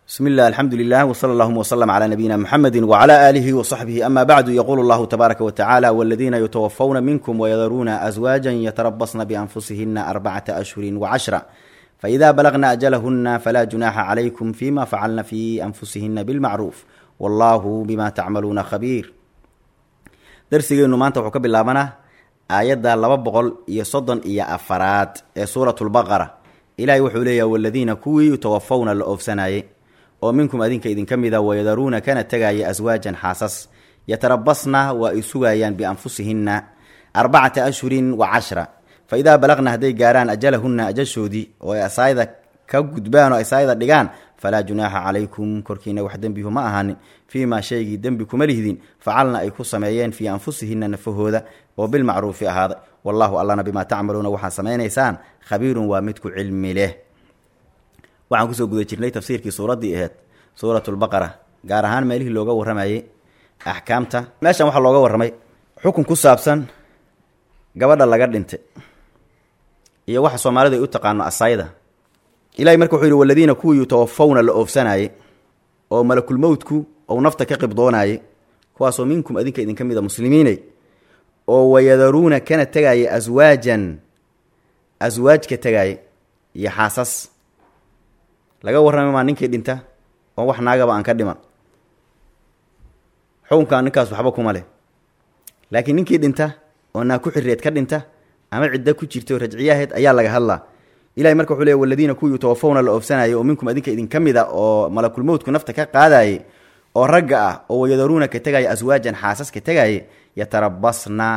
bismi illah alxamdu lilah wsala allahuma wslm cla nabiyina mxamedi wcla aalihi wصaxbihi ama bacdu yaqulu llahu tabaaraka watacaala waladiina yutawafawna minkum wayadaruuna aswaaja yatarabasna bianfusihina arbacata ashhuri wcashra faida balagna ajalahuna falaa junaaxa calaykum fima facalna fi anfusihina bilmacruuf wallahu bima tacmaluuna khabiir darsigeennu maanta wuxuu ka bilaabanaa aayadda laba boqol iyo soddon iyo afaraad ee suurat lbaqara ilahay wuxuu leeyahy waladiina kuwii yutawafawna la oofsanayay oo minkum adinka idinka mida wayadaruuna kana tegaya aswaajan xaasas yatarabasna waa ay sugayaan bianfusihinna arbacata ashhurin wa cashra fa idaa balaqna hadday gaaraan ajalahunna ajashoodii oo ay asaayada ka gudbaan oo asaayada dhigaan falaa junaaxa calaykum korkiina wax dembihu ma ahaanin fii maa shaygii dembi kuma lihdin facalna ay ku sameeyeen fii anfusihinna nafahooda oo bilmacruufi ahaaday wallahu allana bimaa tacmaluuna waxaad samaynaysaan khabiirun waa midku cilmi leh waxaan kusoo guda jirnay tafsiirkii suuraddii aheyd suuratulbaqara gaar ahaan meelihii looga warramayay axkaamta meeshan waxaa looga warramay xukun ku saabsan gabadha laga dhintay iyo waxa soomaalidu ay u taqaano asaayda ilahay marka wuxuu yidhi waladiina kuwii yutawafawna la oofsanayay oo malakulmowtku ou nafta ka qibdoonayay kuwaasoo minkum adinka idinka mid a muslimiiney oo wayadaruuna kana tegaya aswaajan aswaajka tegaya iyo xaasas laga warramay maa ninkii dhinta oo wax naagaba aan ka dhiman xukunkan ninkaas waxba kuma leh laakiin ninkii dhinta oo naa ku xirreed ka dhinta ama cidda ku jirta oo rajciyaheed ayaa laga hadlaa ilahay marka wuxuu leey waladiina kuwii yutawafawna la oofsanayay oo minkum adinka idinka mid a oo malakulmowtku nafta ka qaadayay oo ragga ah oo wayadaruuna ka tegaya aswaajan xaasas ka tegayay yatarabasna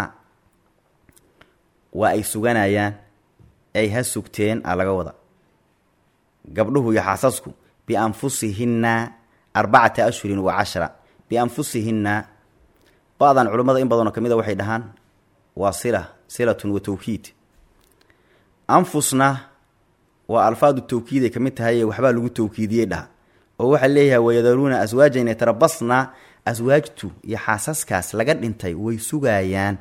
waa ay suganayaan ay ha sugteen a laga wada gabdhuhu iyo xaasasku bianfusihinna arbacata ashhurin wa cashra bianfusihinna ba-dan culummada in badanoo ka mid a waxay dhahaan waa sila silatun wa tawkiid anfusna waa alfaadu tawkiiday ka mid tahay waxbaa lagu tawkiidiyey dhaha oo waxaa leeyahay wayadaruuna aswaajan yatarabasna aswaajtu iyo xaasaskaas laga dhintay way sugayaan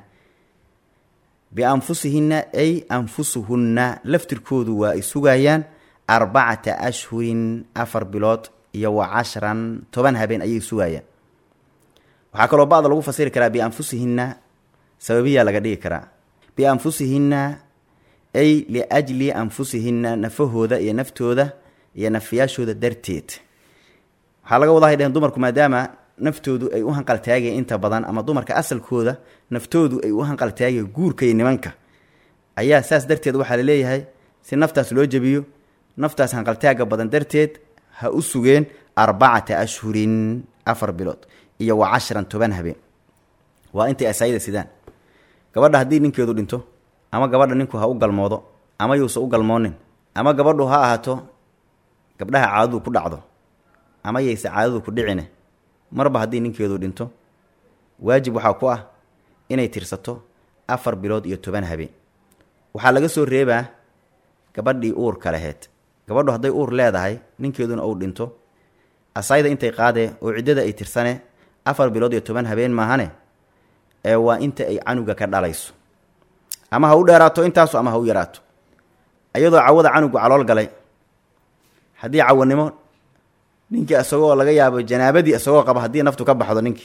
bianfusihinna ay anfusuhunna laftirkoodu waa ay sugayaan arbacata ashhurin afar bilood iyo wa cashran toban habeen ayay sugayaan waxaa kaloo ba'da lagu fasiri karaa bianfusihinna sababiyaa laga dhigi karaa bianfusihinna ay liajli anfusihinna nafahooda iyo naftooda iyo nafiyaashooda darteed waxaa laga wadahay dheheen dumarku maadaama naftoodu ay u hanqaltaagaya inta badan ama dumarka asalkooda naftoodu ay u hanqaltaagaya guurka iyo nimanka ayaa saas darteed waxaa laleeyahay si naftaas loo jebiyo naftaas hanqaltaaga badan darteed ha u sugeen arbacata ashhurin afar bilood iyo wa cashran toban habeen waa intay asaayida sidaan gabadha haddii ninkeedu dhinto ama gabadha ninku ha u galmoodo ama yuusa u galmoonin ama gabadhu ha ahaato gabdhaha caadadu ku dhacdo ama yayse caadadu ku dhicine marba haddii ninkeedu dhinto waajib waxaa ku ah inay tirsato afar bilood iyo toban habeen waxaa laga soo reebaa gabadhii uurka laheyd gabadhu hadday uur leedahay ninkeeduna uu dhinto asayda intay qaadee oo ciddada ay tirsane afar bilood iyo toban habeen maahane ee waa inta ay canuga ka dhalayso ama ha u dheeraato intaasu ama ha u yaraato iyadoo cawada canugu calool galay haddii cawanimo ninkii isagoo laga yaabo janaabadii isagoo qaba haddii naftu ka baxdo ninkii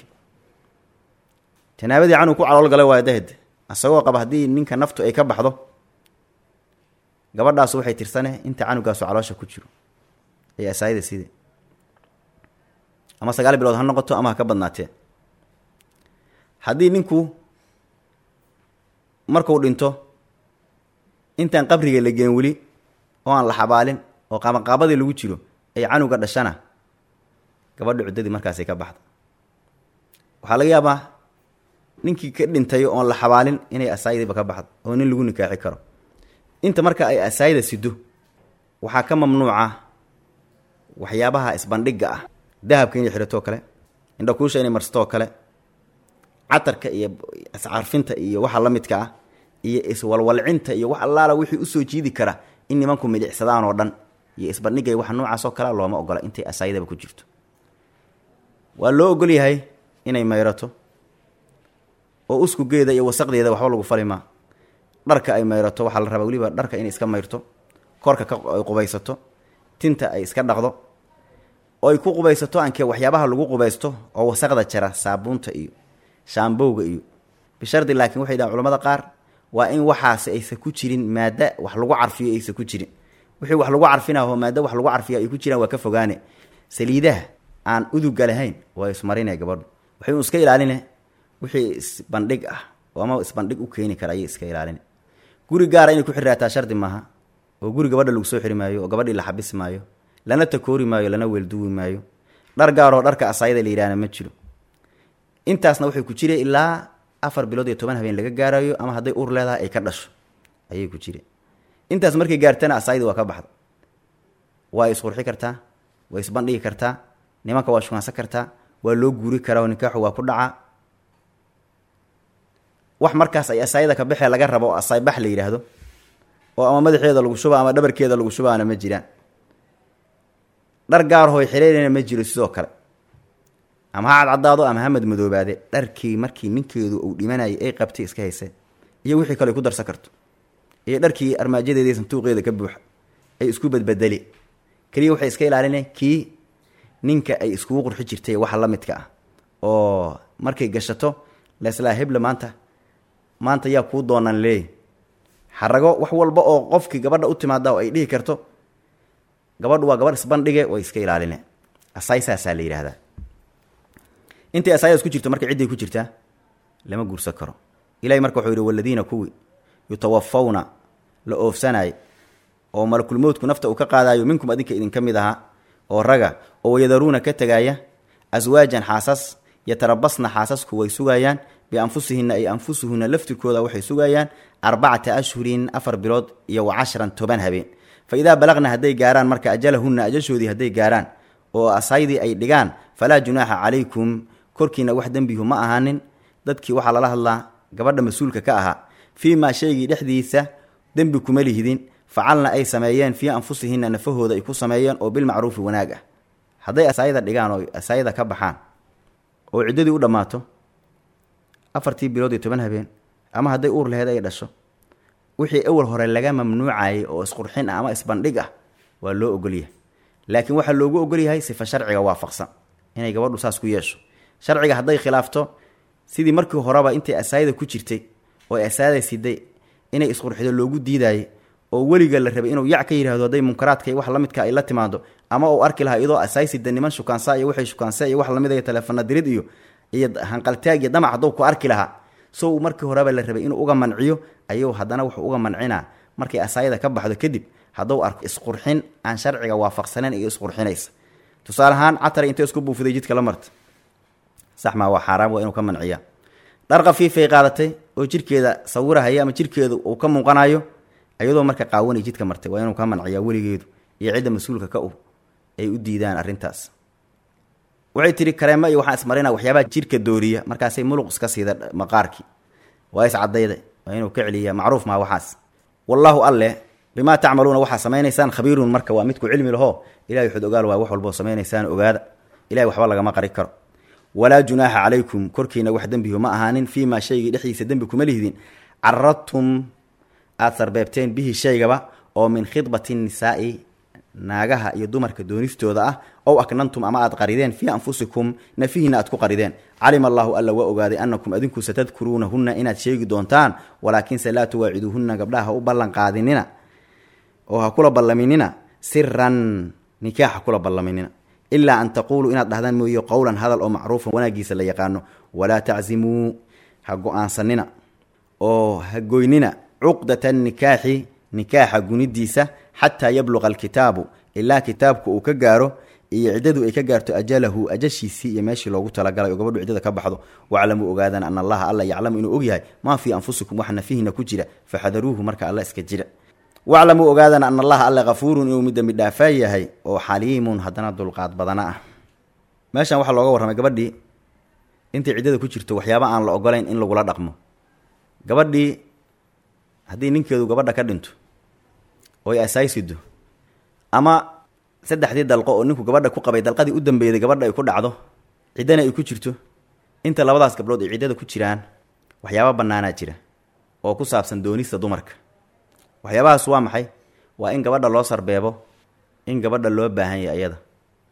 janaabadii canug ku calool galay waa dahd isagoo qaba haddii ninka naftu ay ka baxdo gabadhaasu waxay tirsane inta canugaasu caloosha ku jiro ay asaayada side ama sagaal bilood ha noqoto ama ha ka badnaatee haddii ninku marku dhinto intaan qabriga la geen weli oo aan la xabaalin oo qabanqaabadii lagu jiro ay canuga dhashana gabadha cuddadii markaasay ka baxda waxaa laga yaabaa ninkii ka dhintay oon la xabaalin inay asaayadiiba ka baxdo oo nin lagu nikaaxi karo inta marka ay asaayida sido waxaa ka mamnuuca waxyaabaha isbandhigga ah dahabka inay xidhatoo kale indhakuusha inay marsatoo kale catarka iyo iscarfinta iyo waxa la midka ah iyo iswalwalcinta iyo wax allaala wixii usoo jiidi kara in nimanku midicsadaan oo dhan iyo isbandhigay wax noocaasoo kalea looma ogola intay asaayidaba ku jirto waa loo ogol yahay inay mayrato oo uskugeeda iyo wasaqdeeda waxba lagu falimaa dharka ay mayrato waxaa la rabaa weliba dharka inay iska mayrto korka ka ay qubaysato tinta ay iska dhaqdo oo ay ku qubaysato anke waxyaabaha lagu qubaysto oo wasaqda jara saabuunta iyo shaambowga iyo bishardi laakiin waxay dhahan culamada qaar waa in waxaasi aysan ku jirin maada wax lagu carfiyo aysan ku jirin wixii wax lagu carfinaho maada wax lagu carfiya ay ku jiraan waa ka fogaane saliidaha aan uduga lahayn waa ismarine gabadhu waxay un iska ilaaline wixii isbandhig ah oo ama isbandhig u keeni kara ayay iska ilaaline guri gaara inay ku xiraataa shardi maaha oo guri gabadha lagu soo xiri maayo oo gabadhii la xabisi maayo lana takoori maayo lana weelduwi maayo dhar gaaroo dharka asaayada la yidhahna ma jiro intaasna waxay ku jire ilaa afar bilood iyo toban habeen laga gaarayo ama hadday ur leedahay ay ka dhasho ayay ku jire intaas markay gaartana asaayadii waa ka baxda waa isqurxi kartaa waa isbandhigi kartaa nimanka waa shukaansan kartaa waa loo guuri karaa oo nikaaxu waa ku dhacaa wax markaas ay asaayada ka baxee laga rabo oo asaaybax la yidhaahdo oo ama madaxeeda lagu shuba ama dhabarkeeda lagu shubaana ma jiraan dhar gaarhooy xiriirina ma jiro sidoo kale ama ha cadcadaado ama ha madmadoobaade dharkii markii ninkeedu uu dhimanayay ay qabtay iska hayseen iyo wixii kale ay ku darsan karto iyo dharkii armaajadeeda iyo santuuqeeda ka buuxa ay isku badbedeli keliya waxay iska ilaalina kii ninka ay iskugu qurxi jirtay waxa la midka ah oo markay gashato leslaa heble maanta maanta yaa kuu doonaan leey xarago wax walba oo qofkii gabadha u timaada oo ay dhihi karto gabadhu waa gabadh isbandhige way iska ilaaline asaay saasaa la yidhaahdaa intay asaayadaas ku jirto marka cidday ku jirtaa lama guursan karo ilahay marka wuxuu yidhi waladiina kuwii yutawafawna la oofsanaay oo malakulmowtku nafta uu ka qaadaayo minkum adinka idinka mid ahaa oo raga oo wayadaruuna ka tegaaya aswaajan xaasas yatarabasna xaasasku way sugayaan bianfusihinna ay anfusuhunna laftirkooda waxay sugayaan arbacata ashhurin afar bilood iyo wa cashran toban habeen fa idaa balaqna hadday gaaraan marka ajalahunna ajashoodii hadday gaaraan oo asaydii ay dhigaan falaa junaaxa calaykum korkiina wax dembihu ma ahaanin dadkii waxaa lala hadlaa gabadha mas-uulka ka ahaa fii maa shaygii dhexdiisa dembi kuma lihidin facalna ay sameeyeen fii anfusihinna nafahooda ay ku sameeyeen oo bilmacruufi wanaag ah hadday asaayada dhigaan oo asaayada ka baxaan oo ciddadii u dhammaato afartii bilood iyo toban habeen ama hadday uur laheed ay dhasho wixii awal hore laga mamnuucayay oo isqurxin ah ama isbandhig ah waa loo ogolyahay laakiin waxaa loogu ogolyahay sifa sharciga waafaqsan inay gabadhu saas ku yeesho sharciga hadday khilaafto sidii markii horeba intay asaayada ku jirtay oo asaayada siday inay isqurxido loogu diidaayay oo weliga la rabay inuu yac ka yidhahdo hadday munkaraadka iyo wax la midka ay la timaado ama uu arki lahaa iyadoo asaysida niman shukaansa iyo waxay shukaansa iyo wax lamid iyo taleefana dirid iyo iyo hanqaltaag iyo damac hadduu ku arki lahaa so uu markii horeba la rabay inuu uga manciyo ayuu haddana wuxuu uga mancinaa markay asaayada ka baxdo kadib hadduu arko isqurxin aan sharciga waafaqsaneyn iyo isqurxinaysa tusaale ahaan catari intay isku buufiday jidka la marta sax maa waa xaaraam waa inuu ka manciya dhar khafiifay qaadatay oo jirkeeda sawirahaya ama jirkeedu uu ka muuqanayo iyadoo marka qaawanay jidka martay waa inuu ka manciyaa weligeedu iyo cidda mas-uulka ka u ay u diidaan arrintaas waxay tihi kareemo iyo waxaan ismarina waxyaabaha jirka dooriya markaasay muluq iska siida maqaarkii waa iscadayda waa inuu ka celiya macruuf maa waxaas wallaahu alleh bimaa tacmaluuna waxaa samaynaysaan khabiirun marka waa midku cilmi lahoo ilahay waxud ogaal waay wax walboo samaynaysaan ogaada ilahay waxba lagama qari karo walaa junaaxa calaykum korkiina wax dembihu ma ahaanin fii maa shaygii dhexdiisa dembi kuma lihdin caradtum aada sarbeebteen bihi shaygaba oo min khidbati nisaa'i naagaha iyo dumarka doonistooda ah ow aknantum ama aad qarideen fii anfusikum nafihiina aad ku qarideen calima allaahu alla waa ogaaday annakum adinku satadkuruunahunna inaad sheegi doontaan walaakinse laa tuwaaciduuhunna gabdhaha ha u ballan qaadinina oo ha kula ballaminina siran nikaax ha kula ballaminina ilaa an taquuluu inaad dhahdaan mooye qowlan hadal oo macruufan wanaagiisa la yaqaano walaa taczimuu ha go-aansanina oo ha goynina cuqdata nikaaxi nikaaxa gunidiisa xataa yabluqa alkitaabu ilaa kitaabku uu ka gaaro iyo ciddadu ay ka gaarto ajalahu ajashiisii iyo meeshii loogu talagalay oo gabadhu ciddada ka baxdo waclamuu ogaadan ana allaha alla yaclamu inuu ogyahay maa fii anfusikum wax nafihiina ku jira faxadaruuhu marka alla iska jira waclamuu ogaadan ana allaha alla kafuurun inuu mid dembi dhaafaa yahay oo xaliimun haddana dulqaad badana ah meeshan waxaa looga warramay gabadhii intay ciddada ku jirto waxyaaba aan la ogolayn in lagula dhaqmo gabadhii haddii ninkeedu gabadha ka dhinto oy asaaysido ama saddexdii dalqo oo ninku gabadha ku qabay dalqadii u dambeeyday gabadha ay ku dhacdo ciddana ay ku jirto inta labadaas gabdhood ay ciddada ku jiraan waxyaaba bannaanaa jira oo ku saabsan doonista dumarka waxyaabahaas waa maxay waa in gabadha loo sarbeebo in gabadha loo baahan yahay ayada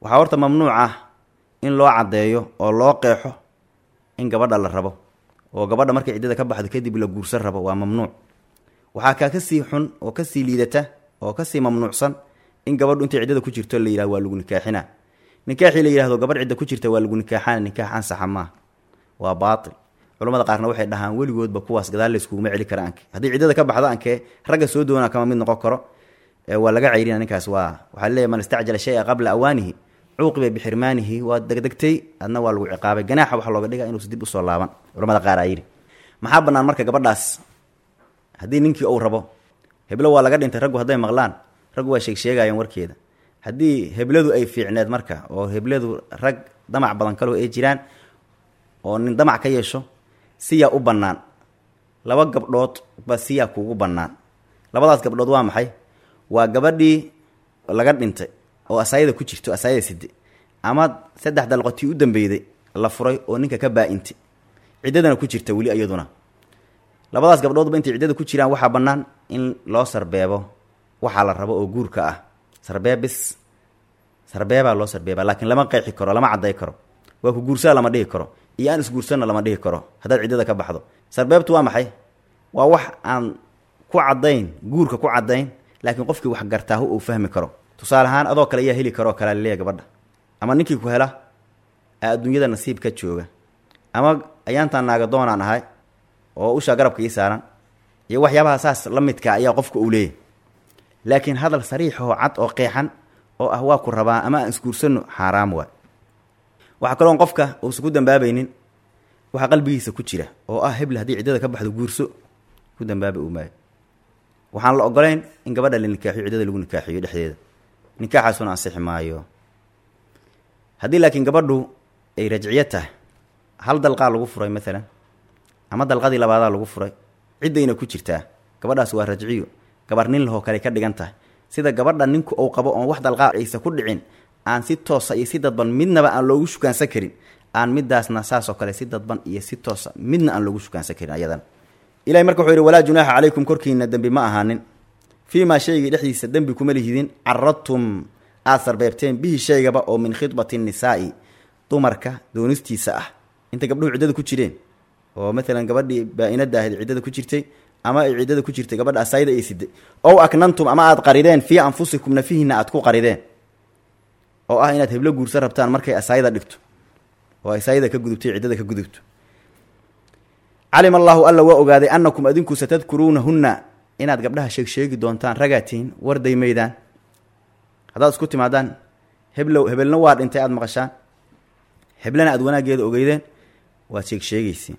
waxaa horta mamnuuc ah in loo caddeeyo oo loo qeexo in gabadha la rabo oo gabadha markay ciddada ka baxdo kadib la guursan rabo waa mamnuuc waxaa kaa kasii xun oo kasii liidata oo kasii mamnuucsan in gabadhu intay ciddada ku jirto la yihahdo waa lagu nikaaxina nikaaxii la yihahdo gabadh cidda ku jirta waa lagu nikaaxana nikaax ansaxa maaha waa baatil culamada qaarna waxay dhahaan weligoodba kuwaas gadaal layskuguma celi kara anke haddii ciddada ka baxdo ankee ragga soo doona kama mid noqon karo waa laga ceyrina ninkaas waa waxaa leeyahy man istacjala shaya qabla awaanihi cuuqiba bixirmaanihi waa degdegtay adna waa lagu ciqaabay ganaaxa waxaa looga dhiga inuusa dib usoo laaban culamada qaar aa yidhi maxaa bannaan marka gabadhaas haddii ninkii uu rabo heblo waa laga dhintay raggu hadday maqlaan raggu waa sheegsheegayaan warkeeda haddii hebladu ay fiicneed marka oo hebladu rag damac badan kaloo ay jiraan oo nin damac ka yeesho siyaa u bannaan laba gabdhood ba siyaa kuugu bannaan labadaas gabdhood waa maxay waa gabadhii laga dhintay oo asaayada ku jirto asaayada side ama saddex dalqotii u dambeyday la furay oo ninka ka baa-intay ciddadana ku jirta weli iyaduna labadaas gabdhoodba intay ciddada ku jiraan waxaa bannaan in loo sarbeebo waxaa la rabo oo guurka ah sarbeebis sarbeebaa loo sarbeeba laakiin lama qeexi karo lama cadday karo waa ku guursaa lama dhihi karo iyo aan isguursanna lama dhihi karo haddaad ciddada ka baxdo sarbeebtu waa maxay waa wax aan ku caddayn guurka ku caddayn laakiin qofkii wax gartaahu uu fahmi karo tusaale ahaan adoo kale ayaa heli karoo kalea laleeya gabadha ama ninkii ku hela aa adduunyada nasiib ka jooga ama ayaantaan naaga doonaan ahay oo ushaa garabka ii saaran iyo waxyaabaha saas la midka ayaa qofka uu leeyahy laakiin hadal sariix oo cad oo qeexan oo ah waa ku rabaa ama aan isguursano xaaraam waay waxaa kaloon qofka uusan ku dambaabaynin waxaa qalbigiisa ku jira oo ah heble haddii ciddada ka baxdo guurso ku dambaabi uu maayo waxaan la ogolayn in gabadha la nikaaxiyo ciddada lagu nikaaxiyo dhexdeeda nikaaxaasuna ansixi maayo haddii laakiin gabadhu ay rajciyo tahay hal dalqaa lagu furay maalan ama dalqadii labaadaa lagu furay ciddayna ku jirtaa gabadhaas waa rajciyo gabar nin lahoo kale ka dhigan tahay sida gabadha ninku uu qabo oon wax dalqaa aysa ku dhicin aan si toosa iyo si dadban midnaba aan loogu shukaansan karin aan midaasna saasoo kale si dadban iyo si toosa midna aan loogu shukaansan karin ayadana ilahay marka wuxuu yidhi walaa junaaxa calaykum korkiina dembi ma ahaanin fii maa shaygii dhexdiisa dembi kuma lihidin caradtum aad sarbeebteen bihi shaygaba oo min khidbati nisaa'i dumarka doonistiisa ah intay gabdhuhu ciddada ku jireen oo maalan gabadhii baa-inada ahayd ciddada ku jirtay ama ay ciddada ku jirtay gabadha asaayida ay siday ow aknantum ama aad qarideen fii anfusikum nafihiina aad ku qarideen oo ah inaad heblo guursan rabtaan markay asaayida dhigto oo asaayida ka gudubtay ciddada ka gudubto calima allaahu alla waa ogaaday annakum adinku satadkuruunahunna inaad gabdhaha sheegsheegi doontaan ragaatiin warday maydaan haddaad isku timaadaan heblow hebelna waa dhintay aada maqashaan heblena aada wanaaggeeda ogeydeen waad sheegsheegeysiin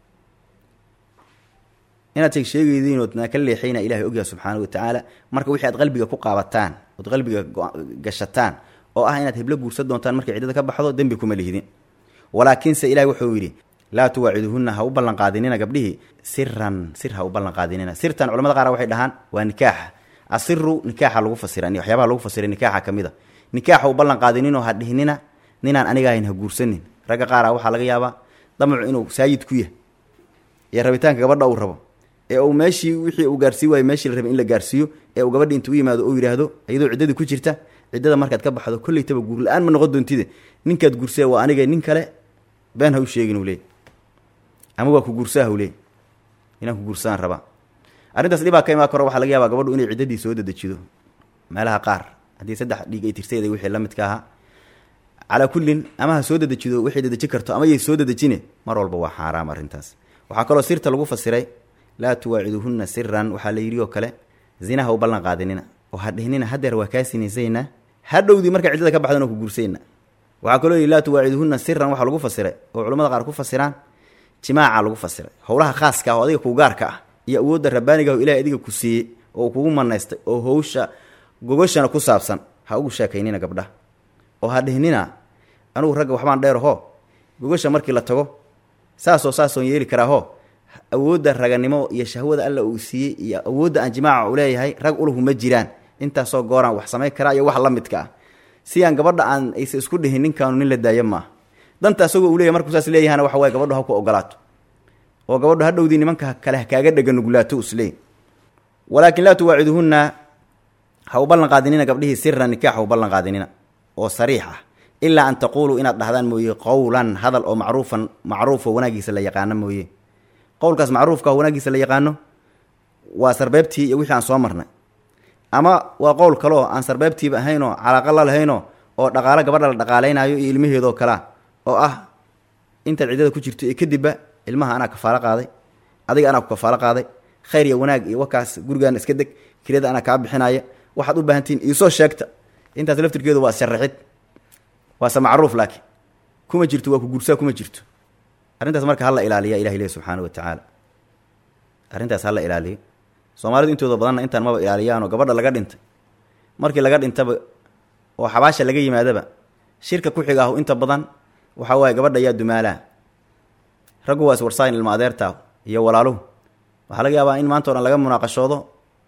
inaad sheegsheegeydiin ood naa ka leexayna ilahay ogyaha subxaana wa tacaala marka wixii aad qalbiga ku qaabataan ood qalbiga gashataan oo ah inaad heblo guursan doontaan markay ciddada ka baxdo dembi kuma lihidin walaakiinse ilahay wuxuu yidhi laa tuwaaciduhunna ha u ballanqaadinina gabdhihii siran sir ha u ballanqaadinina sirtan culamada qaar waxay dhahaan waa nikaaxa asiru nikaaxa lagu fasira waxyaabaha lagu fasiray nikaaxa ka mid a nikaaxa u ballanqaadininoo ha dhihinina ninaan aniga ahayn ha guursanin ragga qaara waxaa laga yaabaa damacu inuu saayid ku yah iyo rabitaanka gabadha uu rabo ee uu meeshii wixii uu gaarsii waayo meeshii la rabay in la gaarsiiyo ee uu gabadhi intuu u yimaado oo yidhaahdo iyadoo ciddadii ku jirta ciddada markaad ka baxdo kollaytaba guur la-aan ma noqon doontide ninkaad guursee waa aniga nin kale been ha u sheegin uu leey ama waa ku guursaah u leey inaan ku guursaan rabaa arrintaas dhibaa ka imaan karo waxaa laga yaabaa gabadhu inay ciddadii soo dedejido meelaha qaar haddii saddex dhiig ay tirsaeday wixii la midka ahaa calaa kullin ama ha soo dedejido waxay dedeji karto ama yay soo dedejine mar walba waa xaaraam arrintaas waxaa kaloo sirta lagu fasiray laa tuwaaciduhunna siran waxaa la yidhi oo kale zinaha u ballan qaadinina oo ha dhihnina hadeer waa kaa sinaysaynaa hadhowdii markaa ciddada ka baxdana ku guursayna waxaa kaloo yidhi laa tuwaaciduhunna siran waxaa lagu fasiray oo culamada qaar ku fasiraan jimaaca lagu fasiray howlaha khaaska ah oo adiga kuu gaarka ah iyo awoodda rabbaaniga oo ilahay adiga ku siiyey oo kugu manaystay oo howsha gogashana ku saabsan ha ugu sheekaynina gabdhaha oo ha dhihnina anugu ragga waxbaan dheeraho gogasha markii la tago saasoo saasoon yeeli karaaho awoodda raganimo iyo shahwada alla uu siiyey iyo awoodda aan jimaaca u leeyahay rag ulahu ma jiraan intaasoo gooraan wax samayn karaa iyo wax la midka ah si aan gabadha aan aysa isku dhihin ninkaanu nin la daayo maaha danta asagoo uu leyahy markuu saas leeyahana waxa waye gabadhu ha ku ogolaato oo gabadhu hadhowdii nimanka kale kaaga dhega nuglaato isleey walaakin laa tuwaaciduhunna ha u ballan qaadinina gabdhihii siran nikaax ha u ballan qaadinina oo sariix ah ilaa an taquuluu inaad dhahdaan mooye qowlan hadal oo macruufan macruufo wanaagiisa la yaqaano mooye qowlkaas macruufka oo wanaagiisa la yaqaano waa sarbeebtii iyo wixii aan soo marnay ama waa qowl kaleo aan sarbeebtiiba ahaynoo calaaqa la lahaynoo oo dhaqaalo gabadha la dhaqaalaynaayo iyo ilmaheedoo kalea oo ah intaad ciddada ku jirto iyo kadibba ilmaha anaa kafaalo qaaday adiga anaa ku kafaalo qaaday khayr iyo wanaag iyo wakaas gurigaana iska deg kiriyada anaa kaa bixinaya waxaad u baahantihiin iisoo sheegta intaas laftirkeedu waa sharaxid waase macruuf laakiin kuma jirto waa ku gursaa kuma jirto arrintaas marka hala ilaaliya ilahi leh subxaana wa tacaala arrintaas hala ilaaliyo soomaalidu intooda badanna intaan maba ilaaliyaanoo gabadha laga dhintay markii laga dhintaba oo xabaasha laga yimaadaba shirka ku xiga ahu inta badan waxaa waaye gabadha yaa dumaalaa raggu waa iswarsaayin ilma adeertaa iyo walaaluhu waxaa laga yaabaa in maanta o dhan laga munaaqashoodo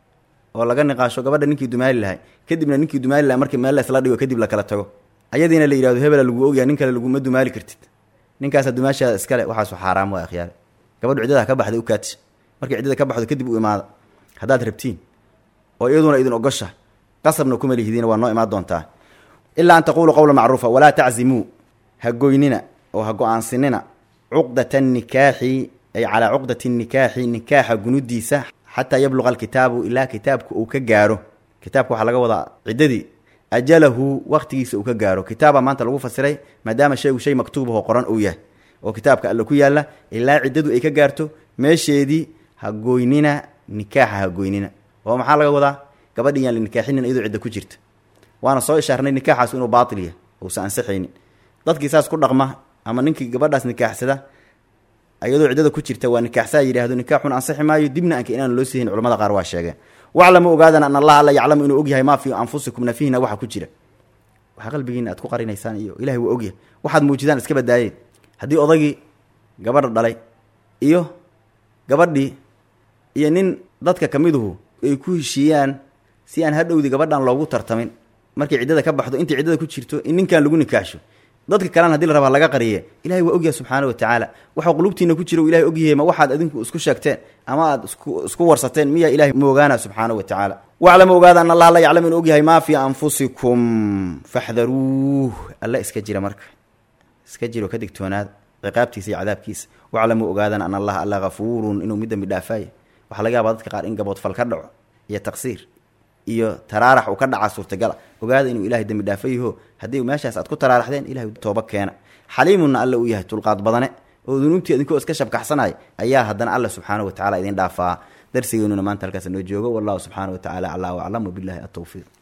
oo laga niqaasho gabadha ninkii dumaali lahay kadibna ninkii dumaali lahay markii meel la isla dhigo kadib la kala tago ayadiina la yihahdo hebela lagu ogyahay nin kale laguma dumaali kartid ninkaasa dumaashaada iskale waxaasu xaaraam waa akhyaale gabadhu ciddada ka baxday u kaati markii ciddada ka baxdo kadib u imaada haddaad rabtiin oo iyaduna idin ogosha qasabna kuma lihidiina waa noo imaan doontaa ilaa an taquulu qowla macruufa walaa taczimuu ha goynina oo ha go-aansinina cuqdata nikaaxi ay calaa cuqdati nikaaxi nikaaxa gunudiisa xataa yabluqa alkitaabu ilaa kitaabka uu ka gaaro kitaabka waxaa laga wadaa ciddadii ajalahu waktigiisa uu ka gaaro kitaaba maanta lagu fasiray maadaama shaygu shay maktuubahoo qoran uu yahay oo kitaabka alle ku yaalla ilaa ciddadu ay ka gaarto meesheedii ha goynina nikaaxa ha goynina oo maxaa laga wadaa gabadhi yaan la nikaaxinin iyadoo cidda ku jirta waana soo ishaarnay nikaaxaas inuu baatil yahay uusan ansaxaynin dadkii saas ku dhaqma ama ninkii gabadhaas nikaaxsada iyadoo ciddada ku jirta waa nikaaxsaa yidhaahdo nikaaxun ansaxi maayo dibna anka inaan loo siihin culamada qaar waa sheegeen waclamu ogaadan an allaha alla yaclamu inuu ogyahay maa fii anfusikum nafihina waxa ku jira waxaa qalbigiina aad ku qarinaysaan iyo ilahay waa ogyahay waxaad muujidaan iska badaayeen haddii odagii gabadha dhalay iyo gabadhii iyo nin dadka ka miduhu ay ku heshiiyaan si aan hadhowdi gabadhan loogu tartamin markay ciddada ka baxdo intii ciddada ku jirto in ninkan lagu nikaaxsho dadka kalena hadii la rabaa laga qariye ilahay waa ogyahay subxaana wa tacaala waxaa qulubtiina ku jira ilahay ogyahay ma waxaad adinku isku sheegteen ama aad isku isku warsateen miyaa ilahay moogaana subxaana wa tacaala waclamu ogaada an allah la yaclam inuu ogyahay maa fii anfusikum faxdaruuh alla iska jira marka iska jiro ka digtoonaada ciqaabtiisa iyo cadaabkiisa waclamuu ogaadan an allaha alla hafuurun inuu mid dambi dhaafaaye waxaa laga yaabaa dadka qaar in gaboodfal ka dhaco iyo taqsiir iyo taraarax uu ka dhaca suurtagala ogaada inuu ilahay dembi dhaafo yaho haddii meeshaas aad ku taraaraxdeen ilahay tooba keena xaliimunna alle uu yahay tulqaad badane oo dunuubtii idinkoo iska shabkaxsanaya ayaa haddana alle subxaana wa tacala idin dhaafaa darsigeenuna maanta halkaas noo joogo wallahu subxaana wa tacala aclaa waclam wabilahi atowfiiq